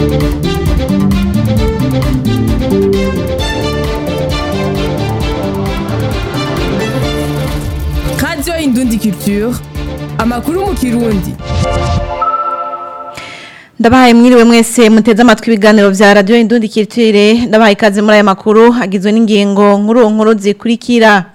radiyo indundi culture amakuru mu kirundi ndabahaye mwiriwe mwese muteze amatwi ibiganiro vya radio indundi kirtire ndabahaye ikaze muri aya makuru agizwe n'ingingo nkuru nkuru zikurikira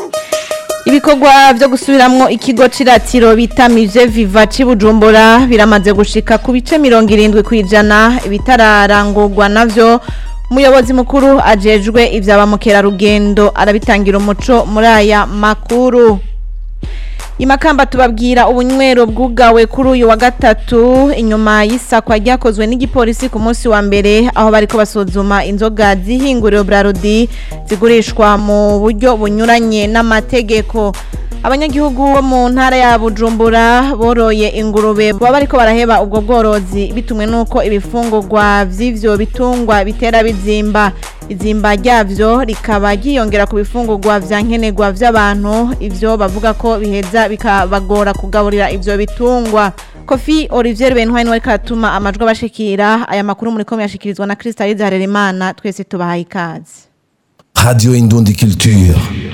ibikorwa vyo gusubiramwo ikigo ciratiro bitamije viva cibujumbura biramaze gushika ku bice mirongo irindwi kwijana ibitararangurwa navyo umuyobozi mukuru ajejwe ivyaba mukerarugendo arabitangira umuco muri aya makuru Imakamba tubabwira ubunywero bwugawe kuri uyu wa gatatu inyuma y'isakwa ryakozwe n'igipolisi ku munsi wa mbere aho bariko basuzuma inzoga zihinguriro Brarudi zigurishwa mu buryo bunyuranye n'amategeko abanyagihugu bo mu ntara ya Bujumbura boroye ingurube baba bariko baraheba ubwo bworozi bitumwe nuko ibifungurwa vy'ivyo bitungwa bitera bizimba izimba ryavyo rikaba ryiyongera ku bifungurwa vya nkenerwa vy'abantu ivyo bavuga ko biheza bikabagora kugaburira ivyo bitungwa Kofi Olivier Benwine wari katuma amajwi abashikira aya makuru muri komye yashikirizwa na Crystal Harerimana twese tubahaye ikaze Radio Indundi Culture.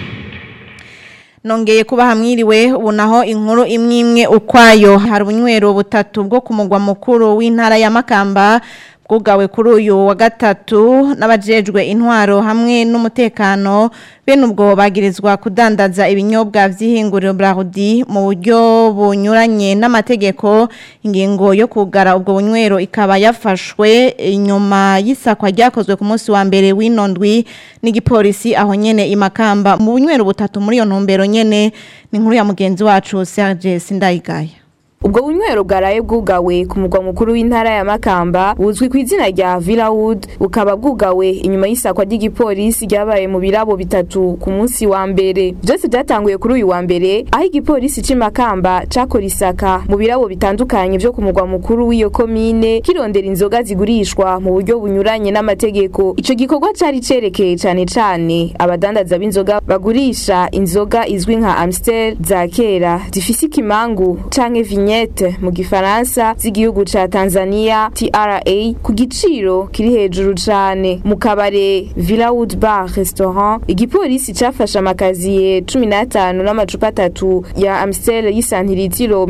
nongeye kuba hamwiriwe ubu naho inkuru imwe imwe ukwayo hari ubunywero butatu bwo ku mugwa mukuru w'intara ya Makamba bwugawe kuri uyu wa gatatu n'abajejwe intwaro hamwe n'umutekano bene ubwo bagirizwa kudandaza ibinyobwa vy'ihinguriro Brarudi mu buryo bunyuranye n'amategeko ingingo yo kugara ubwo bunywero ikaba yafashwe inyuma y'isakwa ryakozwe ku munsi wa mbere w'inondwi n'igipolisi aho nyene imakamba mu bunywero butatu muri iyo ntumbero nyene ni inkuru ya mugenzi wacu Serge Sindayigaya ubwo bunywero bwaraye bwugawe ku mugwa mukuru w'intara ya Makamba buzwi ku izina rya Villawood bukaba bwugawe inyuma y'isakwa ry'igipolisi ryabaye mu birabo bitatu ku munsi wa mbere byose byatanguye kuri uyu wa mbere aho igipolisi c'i Makamba cakora isaka mu birabo bitandukanye vyo ku mugwa mukuru w'iyo komine kirondera inzoga zigurishwa mu buryo bunyuranye n'amategeko ico gikorwa cari cerekeye cane cane abadandaza b'inzoga bagurisha inzoga izwi nka Amstel za kera zifise ikimangu canke vignette mu gifaransa z'igihugu ca Tanzania TRA ku giciro kiri hejuru cane mu kabare Villawood Bar Restaurant igipolisi cafashe amakaziye 15 n'amacupa atatu ya Amstel y'isantiritiro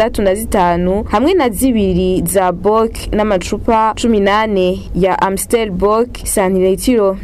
65 hamwe na zibiri za Bock n'amacupa 18 ya Amstel Bock santiritiro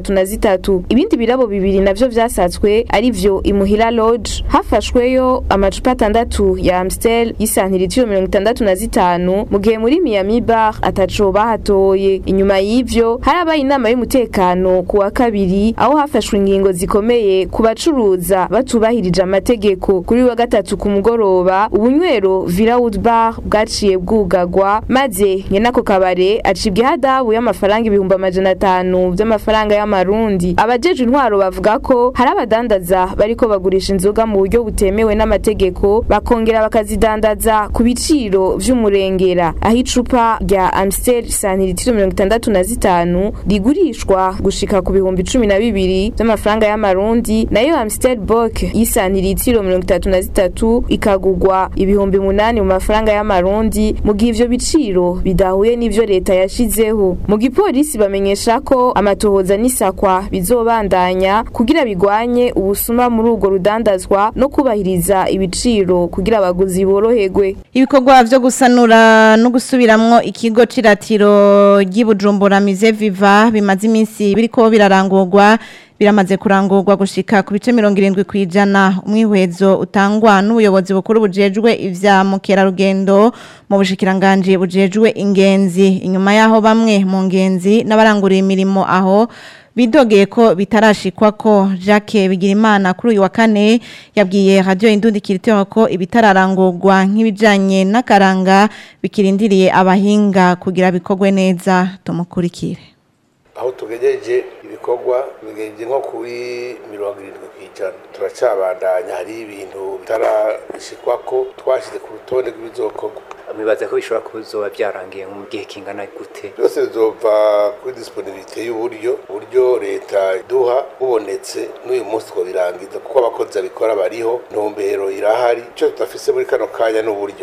33 ibindi birabo bibiri navyo vyasatswe ari vyo Imuhira Lodge hafashweyo amacupa atandatu ya Amstel y'isantiritiro mirongo itandatu na zitanu mu gihe muri Miami Bar ataco bahatoye inyuma y'ivyo harabaye inama y'umutekano ku wa kabiri aho hafashwe ingingo zikomeye ku bacuruza batubahirije amategeko kuri wa gatatu ku mugoroba ubunywero Villawood Bar bwaciye bwugagwa maze nyenako kabare acibwa ihadabu y'amafaranga ibihumbi amajana atanu vy'amafaranga y'amarundi abajeje intwaro bavuga ko hari abadandaza bariko bagurisha inzoga mu buryo butemewe n'amategeko bakongera bakazidandaza ku biciro vy'umurengera aho icupa rya Amstel santiritiro mirongo itandatu na zitanu rigurishwa gushika ku bihumbi cumi na bibiri vy'amafaranga y'amarundi nayo Amstel Bock y'isantiritiro mirongo itatu na zitatu ikagurwa ibihumbi munani mu mafaranga y'amarundi mu gihe ivyo biciro bidahuye n'ivyo leta yashizeho mu gipolisi bamenyesha ko amatohoza n'isakwa bizobandanya kugira bigwanye ubusuma muri urwo rudandazwa no kubahiriza ibiciro kugira abaguzi boroherwe ibikorwa vyo gusanura no gusubiramwo ikigo ciratiro ry'ibujumbura mize viva bimaze iminsi biriko birarangurwa biramaze kurangurwa gushika ku bice mirongo irindwi kwijana umwihwezo utangwa n'ubuyobozi bukuru bujejwe ivya mukerarugendo mu bushikiranganji bujejwe ingenzi inyuma yaho bamwe mu ngenzi n'abaranguriye imirimo aho bidogeye ko bitarashikwa ko Jacques Bigirimana kuri uyu wa kane yabwiye radio Indundi Kiriteo ko ibitararangurwa nk'ibijanye n'akaranga bikirindiriye abahinga kugira bikogwe neza tumukurikire aho tugejeje ibikorwa bigenje nko kuri mirongo irindwi ku ijana turacabandanya hari ibintu bitarashikwa ko twashyize ku rutonde rw'ibizokorwa mwibaza ko bishobora kuzoba byarangiye mu gihe kingana gute byose bizova kuri disponibilite y'uburyo uburyo leta iduha bubonetse n'uyu munsi two birangiza kuko abakozi babikora bariho ntumbero irahari icyo tudafise muri kano kanya n'uburyo ubu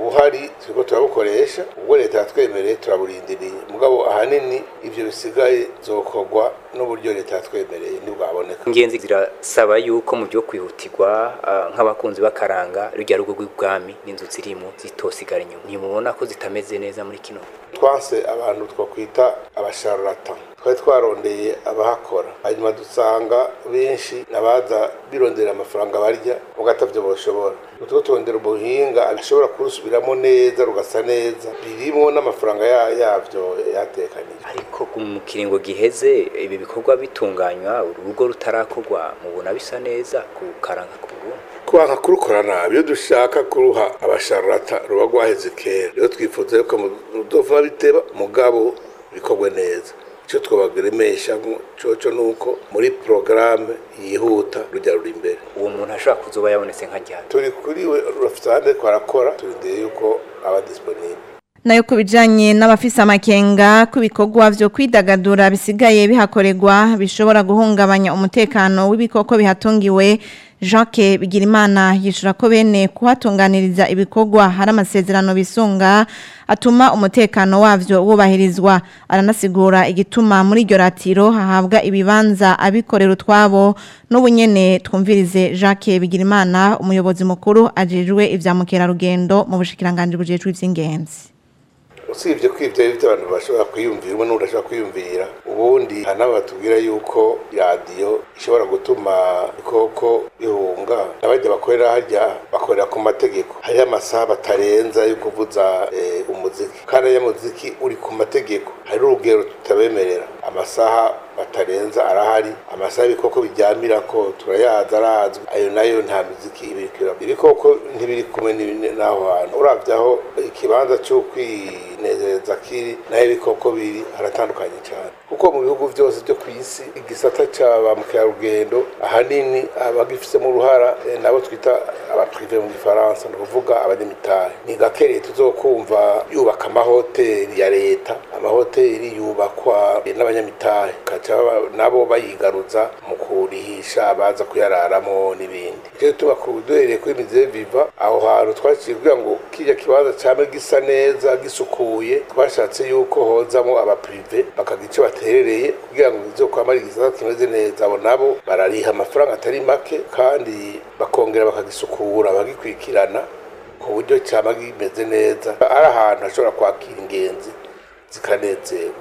ubuhari turiko turabukoresha ubwo leta yatwemereye turaburindiriye mugabo ahanini ivyo bisigaye zokorwa n'uburyo leta yatwemereye ntibwaboneka ingenzi zirasaba yuko mu byo kwihutirwa ah, nk'abakunzi b'akaranga rujya rugo rw'ibwami n'inzu zirimo zitosigara inyuma ntimubona ko zitameze neza muri kino twanse abantu twakwita abasharlatan twari twarondeye abahakora hanyuma dusanga benshi nabaza birondera amafaranga barya ugatavyo boshobora utwo turondera ubuhinga ashobora kurusubiramo neza rugasa neza birimo n'amafaranga ya- yavyo yatekanije ariko mu kiringo giheze ibi bikorwa bitunganywa urugo rutarakorwa mubona bisa neza ku karanga ku Burundi kwanga kurukora nabi iyo dushaka kuruha abasharlata ruba rwaheze kera rero twifuza yuko mudova biteba mugabo bikorwe neza icyo twabagremesha coco nuko muri porogaramu yihuta rujya ruri imbere uwo muntu ashobora kuzoba yabonetse nka ryari turi kuri we rufitande twarakora turindiriye yuko aba disponible nayo ku bijyanye n'abafise amakenga ku bikorwa byo kwidagadura bisigaye bihakorerwa bishobora guhungabanya umutekano w'ibikoko bihatungiwe Jacques Bigirimana yishura ko bene kuhatunganiriza ibikorwa hari amasezerano bisunga atuma umutekano wavyo wubahirizwa aranasigura igituma muri iryo ratiro hahabwa ibibanza abikorera utwabo n'ubunyene twumvirize Jacques Bigirimana umuyobozi mukuru ajejwe ivya mukerarugendo mu bushikiranganje bujejwe ivy'ingenzi usibye ko ibyo ari byo abantu bashobora kwiyumvira umwe n'undi ashobora kwiyumvira ubundi hari n'abo batubwira yuko radiyo ishobora gutuma ibikoko bihunga n'abajya bakorera harya bakorera ku mategeko hariho amasaha batarenza yo kuvuza eh, umuziki kandi iyo muziki uri ku mategeko hari urugero tutabemerera amasaha batarenza arahari amasaha ibikoko biryamira ko turayazi arazwi ayo nayo nta miziki ibiri kwiramo ibikoko ntibiri kumwe n'ibi- n'aho hantu uravye aho ikibanza cyo kwinezereza kiri naho ibikoko biri haratandukanye cyane kuko mu bihugu byose byo ku isi igisata cya ba mukerarugendo ahanini abagifisemo uruhara eh, nabo twita abaprive mu gifaransa ni ukuvuga abanyamitari ni gake leta uzokumva yubaka amahoteli ya leta amahoteli yubakwa eh, n'abanyamitari kaca ba- nabo bayigaruza mu kurihisha abaza kuyararamo n'ibindi icyo gituma ku duhereye kuri mize viva aho hantu twaciye kugira ngo kirya kibanza cyame gisa neza gisukuye twashatse yuko hozamo abaprive bakagira icyo baterereye kugira ngo izo kwamara igisata kimeze neza abo nabo barariha amafaranga atari make kandi bakongera bakagisukura bagikurikirana ku buryo cyama kimeze neza ari ahantu hashobora kwakira ingenzi zikanezerwa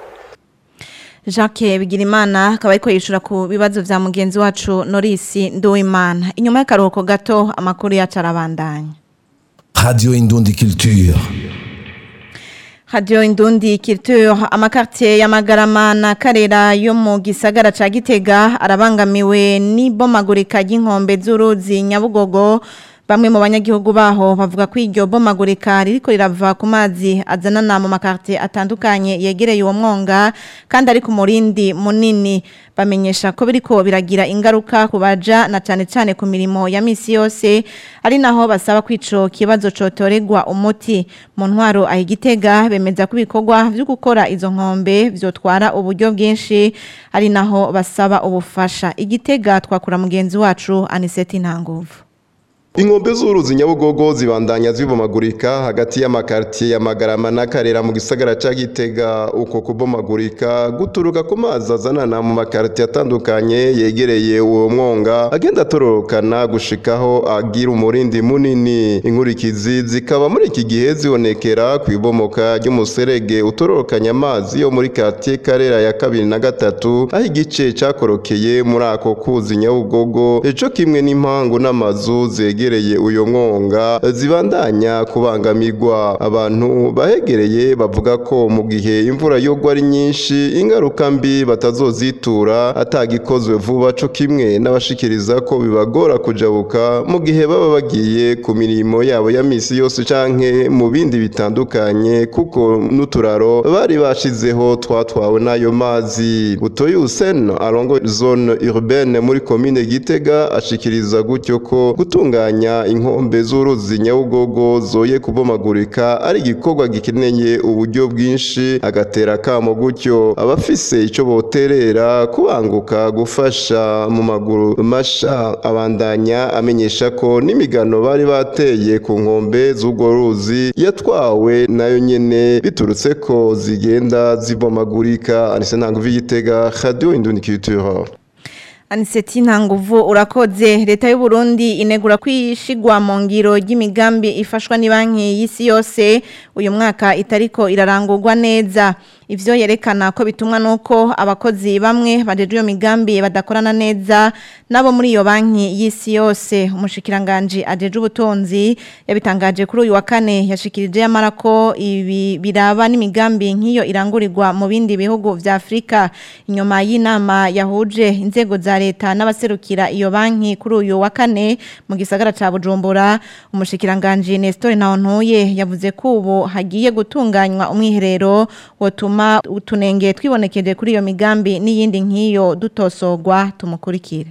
Jacques Bigirimana akaba ariko yishura ku bibazo vya mugenzi wacu Norisi Nduwimana inyuma y'akaruhuko gato amakuru yacu arabandanya Radio Indundi Culture. Radio Indundi Culture amakartier ya Magarama na Karera yo mu gisagara ca Gitega arabangamiwe n'ibomagurika ry'inkombe z'uruzi Nyabugogo bamwe mu banyagihugu baho bavuga ko iryo bomagurika ririko rirava ku mazi azanana mu makartier atandukanye yegereye uwo mwonga kandi ari ku murindi munini bamenyesha ko biriko biragira ingaruka ku baja na cane cane ku mirimo ya misi yose ari naho basaba ko ico kibazo cotoregwa umuti mu ntwaro ahigitega bemeza ko ibikorwa vyo gukora izo nkombe vyotwara uburyo bwinshi ari naho basaba ubufasha igitega twakura mugenzi wacu Aniseti Ntanguvu Inkombe z'uruzi Nyabugogo zibandanya zibomagurika hagati y'amakartier ya Magarama na Karera mu gisagara ca Gitega uko kubomagurika guturuka ku mazi azanana mu makartier atandukanye yegereye uwo mwonga agenda atororokana gushikaho agira umurindi munini inkurikizi zikaba muri iki gihe zibonekera ku ibomoka ry'umuserege utororokanya amazi yo muri quartier Karera ya kabiri na gatatu aho igice cakorokeye muri ako kuzi Nyabugogo eco kimwe n'impangu n'amazu zege zegereye uyo mwonga zibandanya kubangamirwa abantu bahegereye bavuga ko mu gihe imvura yogwa ari nyinshi ingaruka mbi batazozitura atagikozwe vuba co kimwe n'abashikiriza ko bibagora kujabuka mu gihe baba bagiye ku mirimo yabo ya misi yose canke mu bindi bitandukanye kuko n'uturaro bari bashizeho twatwawe n'ayo mazi utoye Hussein arongo zone urbaine muri commune Gitega ashikiriza gutyo ko gutunganya kurwanya inkombe z'uruzi nyabugogo zoye kubomagurika ari igikorwa gikeneye uburyo bwinshi agatera kamo gutyo abafise ico boterera kubanguka gufasha mu maguru masha abandanya amenyesha ko n'imigano bari bateye ku nkombe z'urwo ruzi yatwawe nayo nyene biturutse ko zigenda zibomagurika anise ntango v'igitega radio indundi culture Aniseti ntanguvu urakoze leta y'u Burundi inegura kwishigwa mu ngiro ry'imigambi ifashwa ni banki y'isi yose uyu mwaka itariko irarangurwa neza ivyo yerekana ko bitumwa nuko abakozi bamwe bajeje iyo migambi badakorana neza nabo muri iyo banki y'isi yose umushikiranganje ajeje ubutunzi yabitangaje kuri uyu wa kane yashikirije yamara ko ibi biraba n'imigambi nk'iyo irangurirwa mu bindi bihugu vya Afrika inyuma y'inama yahuje inzego za leta n'abaserukira iyo banki kuri uyu wa kane mu gisagara ca Bujumbura umushikiranganje Nestor Ntawontuye yavuze ko ubu hagiye gutunganywa umwiherero wotuma utunenge twibonekeje kuri iyo migambi n'iyindi nk'iyo dutosogwa tumukurikire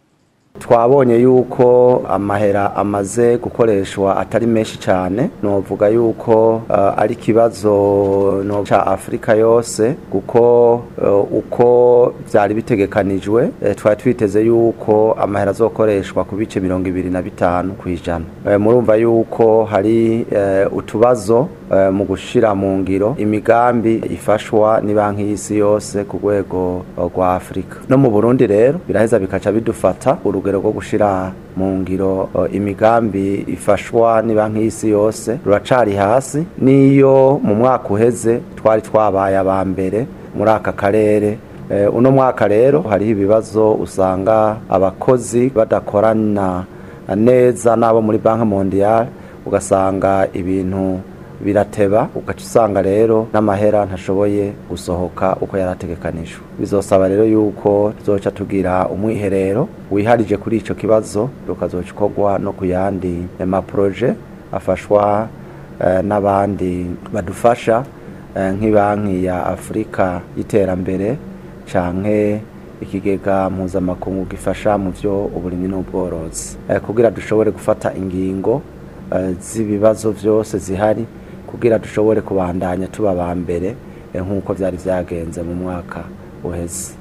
twabonye yuko amahera amaze gukoreshwa atari menshi cyane novuga yuko uh, ari kibazo no ca Afrika yose kuko uh, uko byari bitegekanijwe eh, twari twiteze yuko amahera azokoreshwa ku bice mirongo ibiri na bitanu kwijana eh, murumva yuko hari eh, utubazo eh, mu gushira mu ngiro imigambi ifashwa ni banki y'isi yose ku rwego rwa Afrika no mu Burundi rero biraheza bikaca bidufata urugero rwo gushira mu ngiro uh, imigambi ifashwa ni banki y'isi yose ruracari hasi niyo mu mwaka uheze twari twabaye aba mbere muri aka karere uh, uno mwaka rero hariho ibibazo usanga abakozi badakorana neza n'abo muri banki mondiale ugasanga ibintu birateba ugaca usanga rero n'amahera ntashoboye gusohoka uko yarategekanijwe bizosaba rero yuko tuzoca tugira umwiherero wiharije kuri ico kibazo rukazoca ukorwa no ku yandi maproje afashwa eh, n'abandi badufasha eh, nk'ibanki ya afurika y'iterambere canke ikigega mpuzamakungu gifasha mu vyo uburimyi n'ubworozi eh, kugira dushobore gufata ingingo z'ibibazo byose zihari kugira dushobore kubandanya tuba ba mbere nk'uko byari byagenze mu mwaka uheze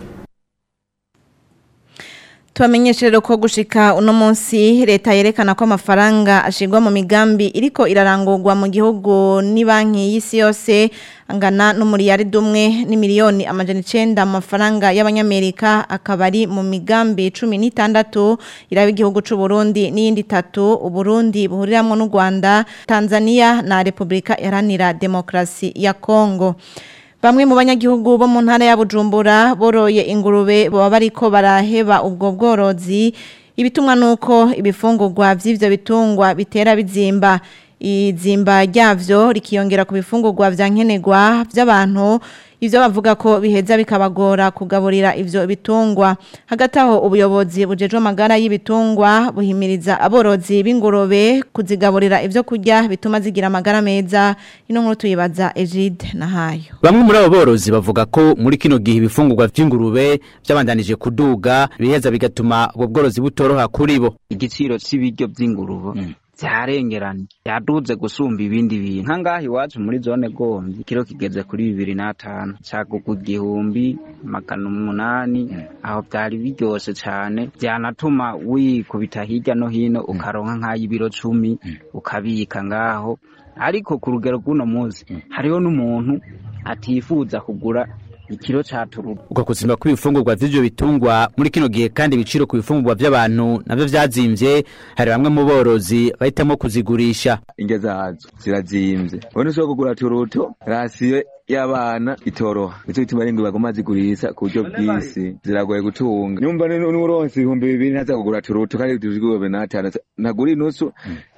tubamenyeshe rero ko gushika uno munsi leta yerekana ko amafaranga ashigwa mu migambi iriko irarangurwa mu gihugu ni banki y'isi yose angana n'umuriyari dumwe ni miliyoni amajana icenda mu mafaranga y'abanyamerika akaba ari mu migambi cumi n'itandatu iraba igihugu c'u Burundi n'iyindi itatu Uburundi buhuriramwo n'u Rwanda Tanzania na Repubulika Iharanira Demokrasi ya Kongo Bamwe mu banyagihugu bo mu ntara ya Bujumbura boroye ingurube baba bariko baraheba ubwo bworozi ibitumwa nuko ibifungurwa vy'ivyo bitungwa bitera bizimba izimba ryavyo rikiyongera ku bifungurwa vya nkenerwa vy'abantu ivyo bavuga ko biheza bikabagora kugaburira ivyo bitungwa hagati aho ubuyobozi bujeje amagara y'ibitungwa buhimiriza aborozi b'ingurube kuzigaburira ivyo kurya bituma zigira amagara meza ino nkuru tuyibaza Egide nahayo Bamwe muri abo borozi bavuga ko muri kino gihe ibifungurwa vy'ingurube vyabandanije kuduga biheza bigatuma ubwo bworozi butoroha kuri bo igiciro c'ibiryo vy'ingurube mm. vyarengeranye yaduze gusumba ibindi bintu nkangaha iwacu muri zone gomvyi kiro kigeze kuri bibiri n'atanu cagugu igihumbi magana umunani aho vyari biryoshe cane vyanatuma wikubita hirya no hino ukaronka nk'ay'ibiro cumi ukabika ngaho ariko ku rugero rw'uno munsi hariho n'umuntu atifuza kugura ikiro caturuka uko kuzimba kw'ibifungurwa vy'ivyo bitungwa muri kino gihe kandi ibiciro ku bifungurwa vy'abantu navyo vyazimvye hari bamwe mu borozi bahitamo kuzigurisha indya zazo zirazimvye ubona ushobora kugura turuto rasiyo y'abana itoroha nico gituma ari ngo bagoma zigurisha ku buryo bw'isi ziragoye gutunga nyumva n'uronse ibihumbi bibiri ntaza kugura turuto kandi tuzigurube n'atanu ntagura inusu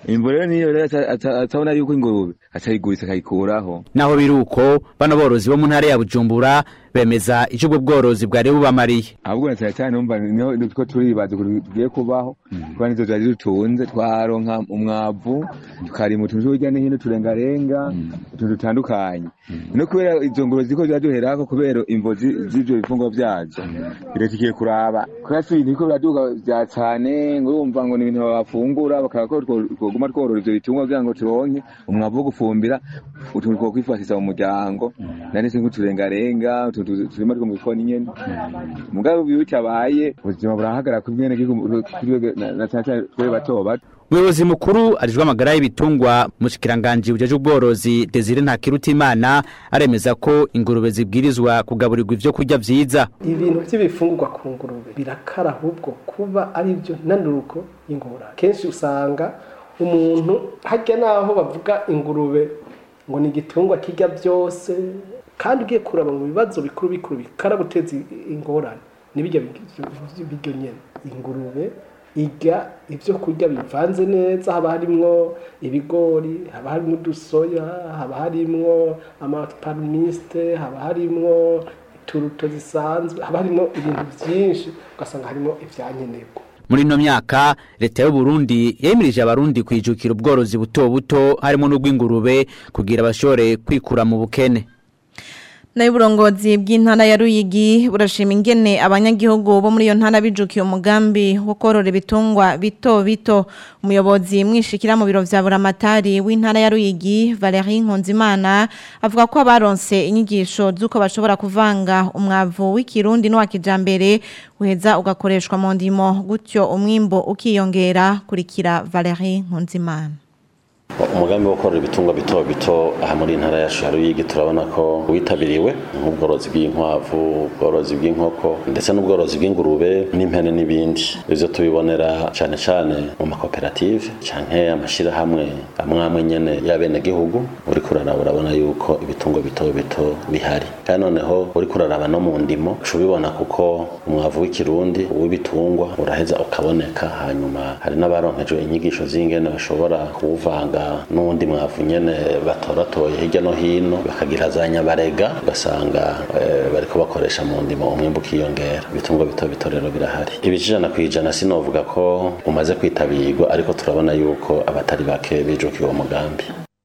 imvo rero niyo rero aca- aca- atabona yuko ingurube acayiguritsa akayikuraho naho biri uko bano borozi bo mu ntara ya bujumbura bemeza icyo ubwo bworozi bwari bubamariye ahubwo na cyane cyane numva niho ko turibaza ukuntu tugiye kubaho kuba nizo zari dutunze twaronka umwavu tukarima utuntu hirya no hino turengarenga utuntu dutandukanye no kubera izo ngurube ziko ziraduherako kubera imvo zi- z'ivyo bifungwa vyazo leta igiye kuraba kubera si ibintu biriko biraduga vya cane ngo urumva ngo ni ibintu bafungura bakaba ko two- twoguma tworora ivyo bitungwa kugira ngo turonke umwavu wo gufumbira utuntu two kwifashisha mu muryango nanise nk'uturengarenga utuntu turima two mu bikoni nyene mugabo iyo bitabaye ubuzima burahagarara ku mwene gihugu na cyane cyane twe bato bato umuyobozi mukuru arijwe amagara y'ibitungwa mushikiranganji bujeje ubworozi Desire Ntakirutimana aremeza ko ingurube zibwirizwa kugaburirwa ivyo kurya vyiza ibintu by'ibifungurwa ku ngurube birakara ahubwo kuba ari byo nanuruko y'ingorane kenshi usanga umuntu hajya n'aho bavuga ingurube ngo ni igitungwa kirya byose kandi ugiye kuraba mu bibazo bikuru bikuru bikara guteza ingorane n'ibijya biryo nyine ingurube irya ibyo kurya bivanze neza haba harimwo ibigori haba harimwo udusoya haba harimwo amaparumiste haba harimwo turuto zisanzwe haba harimo ibintu byinshi ugasanga harimo ibyankenerwa muri ino myaka leta y'u Burundi yemirije abarundi kwijukira ubworozi buto buto harimo n'ubw'ingurube kugira bashobore kwikura mu bukene nayo uburongozi bw'intara ya Ruyigi burashima ingene abanyagihugu bo muri iyo ntara bijukiye umugambi wo korora ibitungwa bito bito umuyobozi mwishikira mu biro vya buramatari w'intara ya Ruyigi Valerie Nkunzimana avuga ko abaronse inyigisho z'uko bashobora kuvanga umwavu w'ikirundi n'uwa kijambere uheza ugakoreshwa mu ndimo gutyo umwimbo ukiyongera kurikira Valerie Nkunzimana umugambi wo korora ibitungwa bito bito aha muri intara yacu ya Ruyigi turabona ko witabiriwe nk'ubworozi bw'inkwavu ubworozi bw'inkoko ndetse n'ubworozi bw'ingurube n'impene n'ibindi ivyo tubibonera cane cane mu makoperative canke amashirahamwe amwe amwe nyene y'abenegihugu uriko uraraba urabona yuko ibitungwa bito bito bihari kandi noneho uriko uraraba no mu ndimo uca ubibona kuko umwavu w'ikirundi w'ibitungwa uraheza ukaboneka hanyuma hari n'abaronkejwe inyigisho z'ingene bashobora kuwuvanga n'undi mwavu nyene batoratoye hirya no hino bakagira za nyabarega ugasanga eh, bariko bakoresha mu ndimo umwimbu ukiyongera ibitungwa bito bito rero birahari ibijana ku ijana sinovuga ko umaze kwitabirwa ariko turabona yuko abatari bake bijukiye uwo mugambi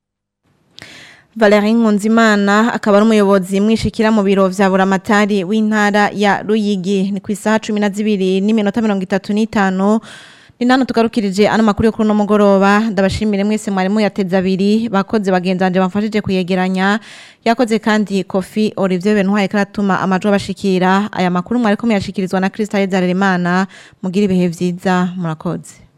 Valerie Nkunzimana akaba ari umuyobozi mwishikira mu biro vya buramatari w'intara ya Ruyigi ni ku isaha 12 n'iminota 35 ni nano tugarukirije ano makuru yo kuri no mugoroba ndabashimire mwese mwari muyateza abiri bakoze bagenzanje bamfashije kuyegeranya yakoze kandi Kofi Olivier Bentwaye karatuma amajwi bashikira aya makuru mwari ko muyashikirizwa na Christa Yezarerimana mugira ibihe vyiza murakoze